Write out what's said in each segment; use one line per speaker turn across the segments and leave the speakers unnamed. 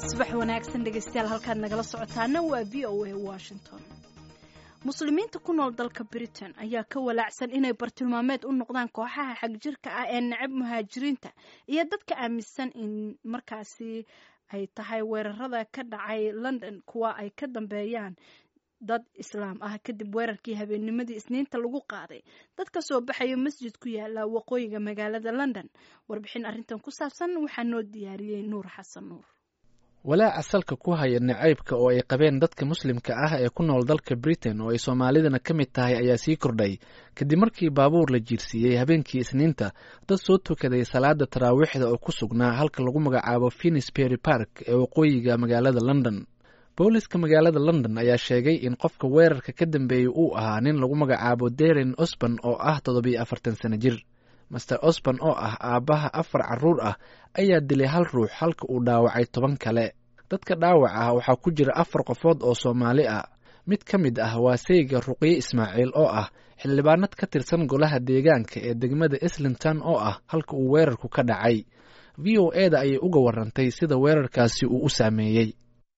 subax wanaagsan dhegeystayaal halkaad nagala socotaana waa v o a washington muslimiinta ku nool dalka britain ayaa ka walaacsan inay bartilmaameed u noqdaan kooxaha xagjirka ah ee necab muhaajiriinta iyo dadka aaminsan in markaasi ay tahay weerarada ka dhacay london kuwa ay ka dambeeyaan dad islaam ah kadib weerarkii habeennimadii isniinta lagu qaaday dad ka soo baxaya masjid ku yaala waqooyiga magaalada london warbixin arrintan ku saabsan waxaa noo diyaariyey nuur xasan nuur
walaaca salka ku haya nacaybka oo ay qabeen dadka muslimka ah ee ku nool dalka britain oo ay soomaalidana ka mid tahay ayaa sii kordhay kadib markii baabuur la jiirsiiyey habeenkii isniinta dad soo tukaday salaada taraawiixda oo ku sugnaa halka lagu magacaabo finisbury park ee waqooyiga magaalada london booliska magaalada london ayaa sheegay in qofka weerarka ka dambeeyey uu ahaa nin lagu magacaabo deren osban oo ah toddobiyo afartan sano jir master osban oo ah aabbaha afar carruur ah ayaa dilay hal ruux halka uu dhaawacay toban kale dadka dhaawac ah waxaa ku jira afar qofood oo soomaali ah mid ka mid ah waa sayga ruqye ismaaciil oo ah xildhibaanad ka tirsan golaha deegaanka ee degmada islington oo ah halka uu weerarku ka dhacay v o e da ayay uga warantay sida weerarkaasi uu u saameeyey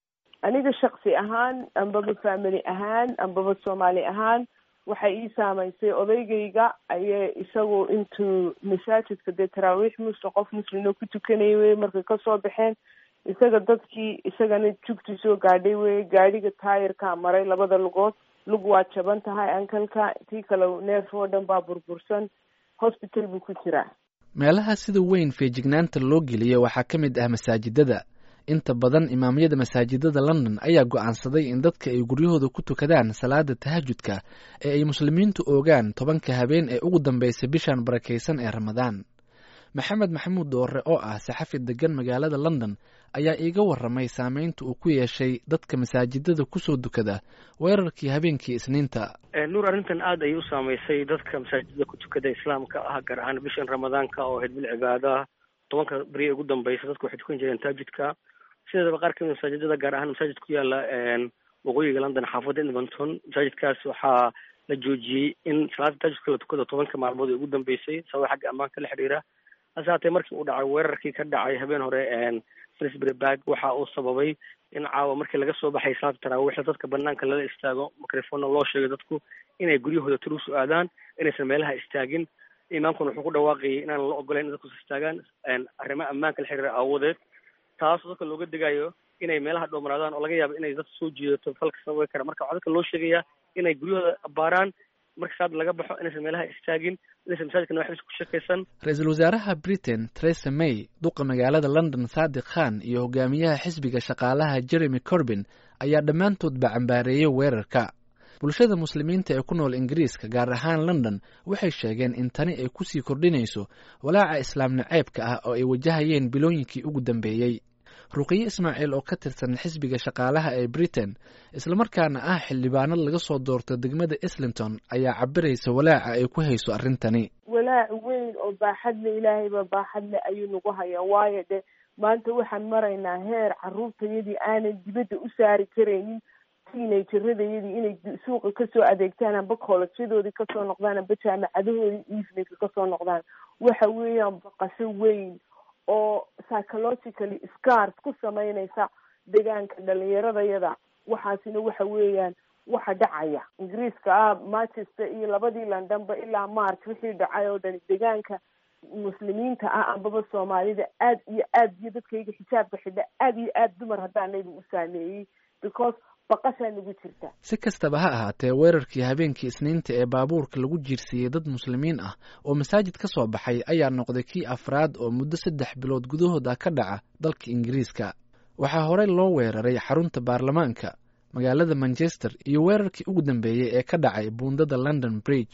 aniga shaksi ahaan ambaba family ahaan ambaba soomaali ahaan waxay ii saamaysay odaygayga ayay isagu intuu masaajidka dee taraawiix muslim qof muslimna ku tukanaya wey markay kasoo baxeen isaga dadkii isagana jugti soo gaadhay wey gaadhiga taayirkaa maray labada lugood lug waa jaban tahay ankalka tii kale neef oo dhan baa burbursan hosbital buu ku jiraa
meelaha sida weyn feejignaanta loo geliya waxaa ka mid ah masaajidada inta badan imaamyada masaajidada london ayaa go'aansaday in dadka ay guryahooda ku tukadaan salaada tahajudka ee ay muslimiintu oogaan tobanka habeen ee ugu dambaysa bishan barakaysan ee ramadaan maxamed maxamuud doore oo ah saxafi degan magaalada london ayaa iiga warramay saameynta uu ku yeeshay dadka masaajidada kusoo dukada weerarkii habeenkii isniinta
nuur arrintan aad ayay u saamaysay dadka masaajidada ku tukada islaamka ah gaar ahaan bishan ramadaanka oo ahayd bil cibaadaha tobanka beriya ugu dambaysa dadku waxay tukan jireen taajudka sideedaba qaar kamid masaajidada gaar ahaan masaajid ku yaala waqooyiga london xaafadda edmonton masaajidkaas waxaa la joojiyey in salaada taajudka la tukado tobanka maalmood ee ugu dambeysay sababa xagga ammaanka la xidhiira hase haatee markii uu dhacay weerarkii ka dhacay habeen hore finsbury bag waxa uu sababay in caawa markii laga soo baxay salaada taraawiixda dadka banaanka lala istaago microphona loo sheegay dadku inay guryahooda turuus u aadaan inaysan meelaha istaagin imaamkuna wuxuu ku dhawaaqayay inaan la ogolayn in dadku istaagaan arrimo ammaanka la xiriira aawadeed taasoo dadka looga degayo inay meelaha dhowmanaadaan oo laga yaabo inay dad soo jiidato falka sababi kara marka waxaa dadka loo sheegayaa inay guryahooda baaraan marka salaada laga baxo inaysan meelaha istaagin inaysan masaajidkana waxbis ku shakaysan
ra-iisul wasaaraha britain theresa may duqa magaalada london saadiq khan iyo hogaamiyaha xisbiga shaqaalaha jeremy corbin ayaa dhammaantoodba cambaareeyey weerarka bulshada muslimiinta ee ku nool ingiriiska gaar ahaan london waxay sheegeen in tani ay kusii kordhinayso walaaca islaam naceebka ah oo ay wajahayeen bilooyinkii ugu dambeeyey ruqiye ismaaciil oo ka tirsan xisbiga shaqaalaha ee britain islamarkaana ah xildhibaanad laga soo doorto degmada islington ayaa cabiraysa walaaca ay ku hayso arrintani
walaac weyn oo baaxadle ilaahayba baaxadle ayuu nagu hayaa waayo de maanta waxaan maraynaa heer carruurtayadii aanan dibadda u saari karaynin teenageradayadii inay suuqa kasoo adeegtaan amba koolajyadoodii kasoo noqdaan amba jaamacadahoodii eveningka kasoo noqdaan waxa weeyaan baqasho weyn oo psychologically scars ku sameynaysa deegaanka dhalinyaradayada waxaasina waxa weeyaan waxa dhacaya ingiriiska ah manchester iyo labadii londonba ilaa march wixii dhacay oo dhan deegaanka muslimiinta ah ambaba soomaalida aad iyo aad iyo dadkayga xijaabka xidha aad iyo aad dumar haddaanayba u saameeyey because baqashaa nagu jirta
si kastaba ha ahaatee weerarkii habeenkii isniinta ee baabuurka lagu jiirsiiyey dad muslimiin ah oo masaajid ka soo baxay ayaa noqday kii afraad oo muddo saddex bilood gudahooda ka dhaca dalka ingiriiska waxaa horey loo weeraray xarunta baarlamaanka magaalada manchester iyo weerarkii ugu dambeeyey ee ka dhacay buundada london bridge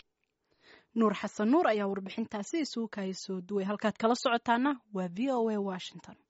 nuur xasan nuur ayaa warbixintaasi isugu kaaya soo duway halkaad kala socotaana waa v o a washington